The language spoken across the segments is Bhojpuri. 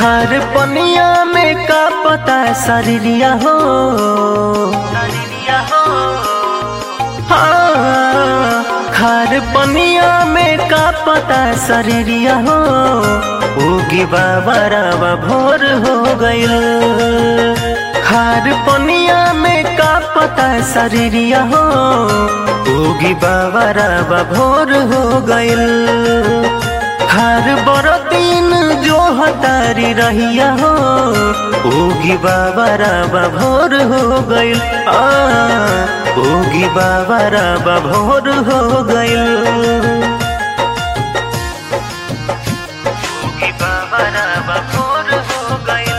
खार पनिया में का पता शरीरिया हो हाँ, खार पनिया में का पता शरीरिया हो उगी बाबा रावा भोर हो गइल खार पनिया में का पता शरीरिया हो उगी बाबा रावा भोर हो गइल हर बरतीन जो हतारी रहिया हो ओगी बाबा राबा भोर हो गइल आ ओगी बाबा राबा भोर हो गइल ओगी बाबा राबा भोर हो गइल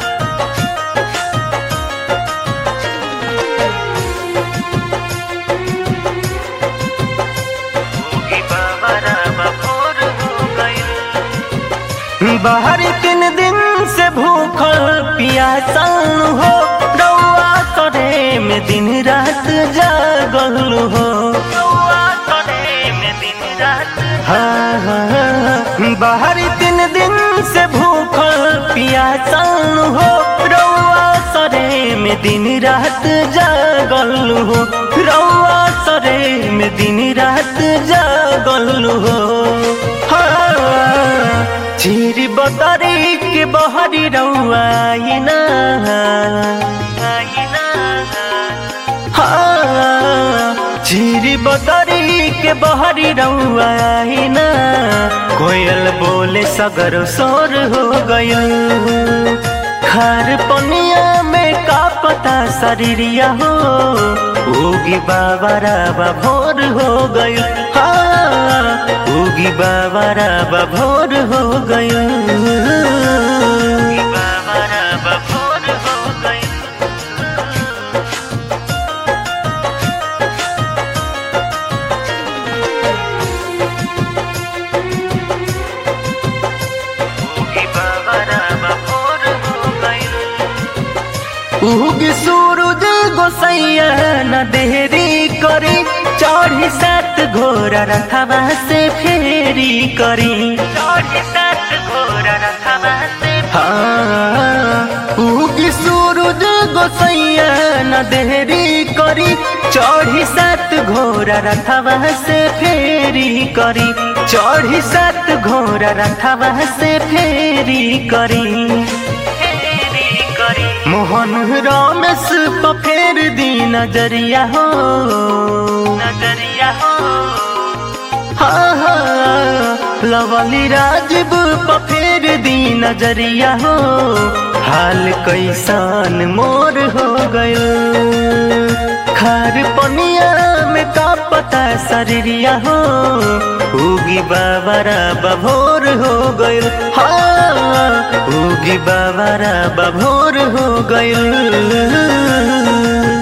ओगी बाबा राबा भोर हो गइल बाहर तीन दिन से भूखल पियासल हो रउआ करे में दिन रात जागल हो रउआ करे में दिन रात हाँ हाँ हाँ। बाहर तीन दिन से भूखल पियासल हो रउआ सरे में दिन रात जागल हो रउआ सरे में दिन रात जागल हो हाँ चिरी बतरी के बहरी रउआ आइना हाँ चिरी बतरी के बहरी रउआ आइना कोयल बोले सगर सोर हो गयल खार पनिया में का पता शरीरिया हो उगी बाबा राबा भोर हो गयो हाँ उगी बाबा राबा भोर हो गयो उगी बाबा राबा भोर हो गयो उगी बाबा राबा भोर हो गयो उगी सूरज गोसैया न देरी करी चढ़ी सात घोड़ा रथवा से फेरी करी चढ़ी सात घोड़ा रथवा से हाँ उगी सूरज गोसैया न देरी करी चढ़ी सात घोड़ा रथवा से फेरी करी चढ़ी सात घोड़ा रथवा से फेरी करी मोहन रमेश पफेर दी नजरिया हो नजरिया हो हाँ हाँ लवली राजीव पफेर दी नजरिया हो हाल कैसन मोर हो गयो खार पनिया में का पता शरीरिया हो उगी बाबा राबा भोर हो गइल हाँ उगी बाबा राबा भोर हो गइल